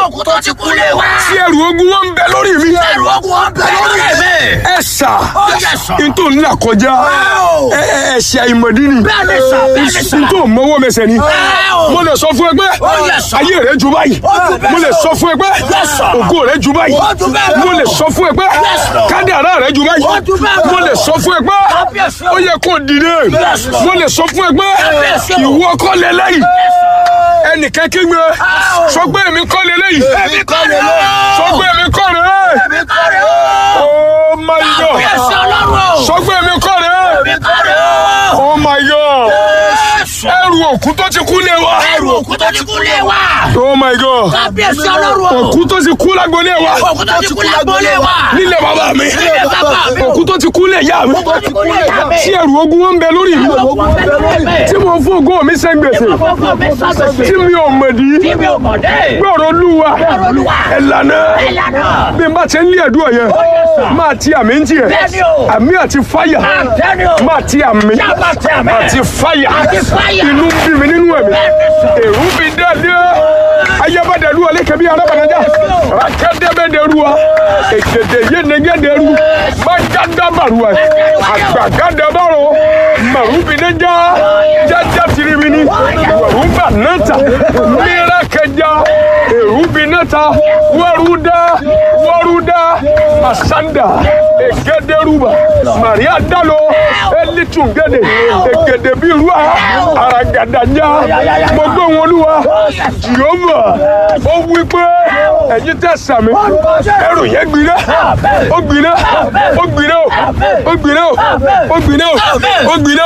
òkú tó ti kú lé wa. tí ẹrù ogun wọn ń bẹ lórí mi. ẹrù ogun wọn bẹ lórí mi. ẹ sà yẹ sà. n tó ń là kọjá Wow. ẹ ẹ ṣe àìmọ̀dí ni bẹ́ẹ̀ ni sà bẹ́ẹ̀ ni sà. n tó mọ́wọ́ mẹsẹ̀ ni Wow. mo lè sọ fún ẹ pé yes, sir. ayé rẹ ju báyìí ju bẹ́ẹ̀ mo lè lọ. sọ fún ẹ pé Yes, sir. ògo rẹ ju báyìí Ó ju bẹ́ẹ̀ lọ. mo lè sọ fún ẹ pé Yes, sir. kádàrá rẹ ju báyìí Ó ju bẹ́ẹ̀ lọ. mo lè sọ fún ẹ pé Yes, sir. ó yẹ kó dìde Yes, sir. mo lè sọ fún ẹ pé Yes, sir. ìwọ kọ́ lélẹ́yìí ẹnìkan kígbe sọ pé èmi kọ́ lélẹ́yìí èmi kọ́ lè lọ. sọ pé èmi kọ́ rẹ̀ èmi kọ́ lè lọ. oh my god kábíyèsí ọlọ́run o. sọ pé èmi kọ́ rẹ̀ èmi kọ́ lè lọ. oh my god Jésù. ẹrù òkú tó ti kú lé wa ẹrù òkú tó ti kú lé wa. oh my god kábíyèsí ọlọ́run o. òkú tó ti kú lágbolé wa òkú tó ti kú lágbólé wa. nílé bàbá mi Nílé bàbá mi. òkú tó ti kú lé ìyá mi tó ti kú lé ìyá mi. tí ẹrù ogun wọn ń bẹ lórí mi Òkú bẹ lórí mi. tí mo fún ògo mi sẹ́ gbèsè Gbogbo mi sábẹ̀sẹ̀. tí mi ò mọ̀dí Tí mi ò mọ̀ dé. gbọ́rọ̀ olúwa Olúwa. ẹ̀lànà Ẹ̀lànà. bí n bá ti ń lé ẹ̀dùn ọ̀yẹ́ yes, sir. máa ti àmì ń tiẹ̀ Bẹ́ẹ̀ni o. àmì àti fáyà Bẹ́ẹ̀ni o. máa ti àmì Ṣáàbà tẹ̀ mẹ́. àti fáyà Àti fáyà. inú ń bí mi nínú ẹ̀mí Bẹ́ẹ̀ni sọ. èrú bí dẹ́ẹ̀dẹ́ ayébádẹ́lu ọ̀lẹ́kẹ̀bí arábànájà rákẹ́dẹ́bẹ́dẹ́ruwa èkèdè yénegédéru mágádàbàruwa àgbàgádàbàrò màrúbìnẹ́jà jájá tirimini wàrúbà náta mìíràkẹjà èrúbìnẹ́ta wàrúdà wàrúdà masanda ègédéruba màríà dàlọ elitungede ègèdè bíi ruwa aragadanja mo gbé wọn olúwa jehova ó wí pé ẹ̀yin tẹ́ sàmì ẹrù yẹn gbiná ó gbiná ó gbiná ó gbiná ó gbiná ó gbiná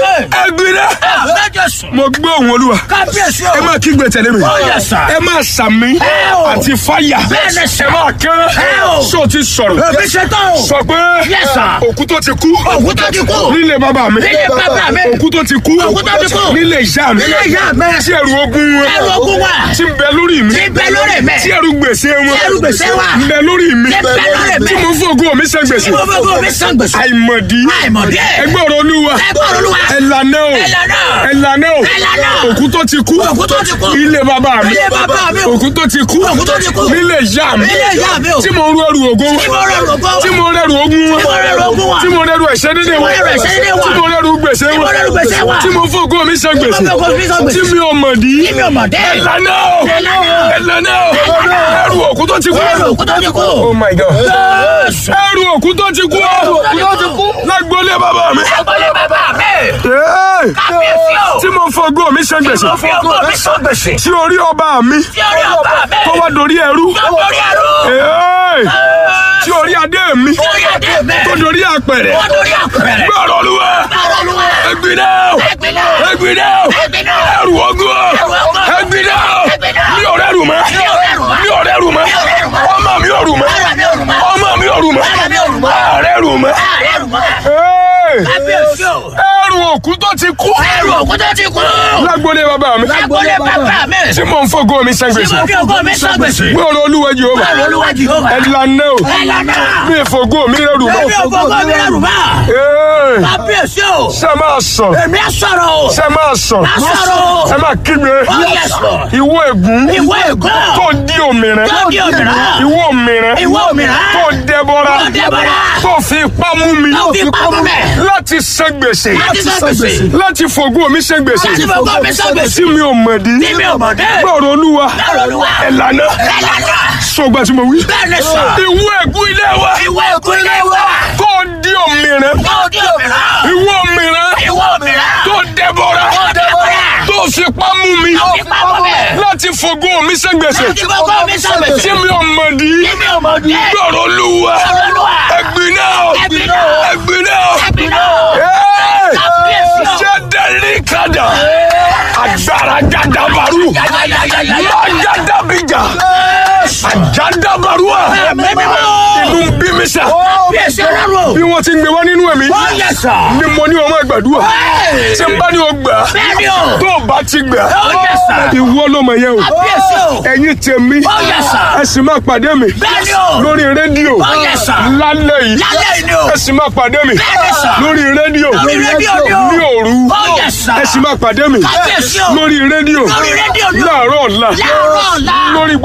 ẹ gbiná Bẹ́ẹ̀ Jésù. mo gbé òun olúwa Kábíyèsí o. ẹ máa kígbe tẹ̀lé mi Oh, yes, sir. ẹ máa sàmì o. àti fáyà Bẹ́ẹ̀ ni sir. ẹ máa kán o. sọ ti sọ̀rọ̀ Èmi ṣe tán o. sọ pé Yes, sir. òkú tó ti kú Òkú tó ti kú. nílé bàbá mi Nílé bàbá mi. òkú tó ti kú Òkú tó ti kú. nílé ìyá mi Nílé ìyá mi. tí ẹrù ogun wọn Ẹrù ogun wa. tí ń bẹ lórí mi Tí ń bẹ lórí mi. tí ẹrù gbèsè wọn Tí ẹrù gbèsè wa. ń bẹ lórí mi Tí ń bẹ lórí mi. tí mo fògo mi sẹ gbèsè Gbogbo mi sàn gbèsè. àìmọ̀dí Àìmọ̀dí. ẹgbẹ́ ọ̀rọ̀ olúwa Ẹgbẹ́ olúwa. ẹ̀lànà o Ẹ̀lànà. ẹ̀lànà o Ẹ̀lànà. òkú tó ti kú Òkú tó ti kú. ilé bàbá mi Ilé bàbá mi o. òkú tó ti kú Òkú tó ti kú. nílé ìyá mi Nílé ìyá mi o. tí mo rú ẹrù ògo Tí mo rẹrù ògo wa. tí mo rẹrù ogun wọn Tí mo rẹrù ogun wa. tí mo rẹrù ẹ̀ṣẹ̀ dédé Tí mo wọn rẹrù ẹ̀ṣẹ̀ dédé wa. tí mo rẹrù gbèsè Tí mo wọn rẹrù gbèsè wa. tí mo fògo mi sẹ gbèsè Tí mo fògo mi sẹ gbèsè. tí mi ò mọ̀dí Tí mi ò mọ̀ dé. ẹ̀lànà o Ẹ̀lànà. ẹ̀lànà o ẹrù òkú tó ti kú Ẹrù òkú tó ti kú. oh my god Jésù. ẹrù òkú tó ti kú òkú tó ti kú. lágbólé bàbá mi Agbolé bàbá mi. Hey! Kábíyèsí o. tí mo fògo mi sẹ gbèsè Mo fi ògo mi sàn gbèsè. tí orí ọba mi Tí orí ọba mi. tó wá dorí ẹrú Lórí ẹrú. Hey! tí orí adé mi Orí adé mi. tó dorí àpẹrẹ Wọ́n lórí àpẹẹrẹ. gbọ́rọ̀ olúwa Báwo ló wà? ẹgbìnà Ẹgbìnà. ẹgbìnà Ẹgbìnà. ẹrù ogun ogun. ẹgbìnà Ẹgbìnà. mi ò rẹrù mọ́ Mi ò rẹrù mọ́. mi ò rẹrù mọ́ Mi ò rẹrù mọ́. ọmọ mi ò rù mọ́ Ara mi ò rù mọ́. ọmọ mi ò rù mọ́ Ara mi ò rù mọ́. ààrẹ rù mọ́ Ààrẹ rù mọ́. Hey! Kábíyèsí o. ẹrù òkú tó ti kú Ẹrù òkú tó ti kú. lágbólé bàbá mi Agbolé bàbá mi. tí mo ń fògo mi sẹ Tí gbèsè mo fi ògo mi sàn gbèsè. gbọ́rọ̀ olúwa Jèhófà Báwo ló wà Jèhófà? ẹ̀lànà o Ẹ̀lànà. mi fògo mi rẹrù mọ́ Èmi ògo ògo mi rẹrù mọ́. Hey! Kábíyèsí o. ṣe máa sọ Èmi á sọ̀rọ̀ o. ṣe máa sọ Á sọ̀rọ̀ o. ẹ máa kígbe Oh, yes, Lord. ìwọ ègún Ìwọ ègún. tó di òmìnira Tó di òmìnira. ìwọ òmìnira Ìwọ òmìnira. tó dẹbọra Tó dẹbọra. tó fi ipá mú mi Tó fi ipá mú mi. láti san gbèsè Láti san gbèsè. láti fògo mi san gbèsè Láti fògo mi san gbèsè. tí mi ò mọ̀dí Tí mi ò mọ̀ dé. gbọ́rọ̀ olúwa Gbọ́rọ̀ Olúwa. ẹ̀lànà Ẹ̀lànà. sọgbà tí mo wí Bẹ́ẹ̀ ni sọ. ìwọ ègún ilé wa Ìwọ ègún ilé wa. tó di òmìnira Tó di òmìnira. ìwọ òmìnira Ìwọ òmìnira. tó dẹbọra Tó dẹbọra. tó fi ipá mú mi Tó fi ipá mú mi. láti fògo mi san gbèsè Láti fògo mi san gbèsè. tí mi ò mọ̀dí Tí mi ò mọ̀ dé. gbọ́rọ̀ olúwa Gbọ́rọ̀ Olúwa. ẹ̀gbin náà Ẹ̀gbin náà. ẹ̀gbin náà Ẹ̀gbin náà. Hey! Kábíyèsí o. jẹ́dẹ̀lì kadà agbára jadabaru májàdàbíjà àjàdàbarúà inú ń bí mi sà Kábíyèsí ọlọ́run o. bí wọ́n ti ń gbé wá nínú ẹ̀mí Ó yẹ sọ. ni mo ní ọmọ ìgbàdúrà tí n bá ní o gbà Bẹ́ẹ̀ ni o. tó o bá ti gbà Ó yẹ sọ. ìwọ ló mọ̀ yẹn o Kábíyèsí o. ẹ̀yin tèmi Ó yẹ sọ. ẹ sì máa pàdé mi Bẹ́ẹ̀ ni o. lórí rédíò Ó yẹ sọ. lálẹ́ yìí Lálẹ́ yìí ni o. ẹ sì máa pàdé mi Bẹ́ẹ̀ ni sọ. lórí rédíò Lórí rédíò ni o. ní òru Ó yẹ sọ. ẹ sì máa pàdé mi Kábíyèsí o. lórí rédíò Lórí rédíò ni o. láàárọ̀ ọ̀la Láàárọ̀ ọ̀la. lórí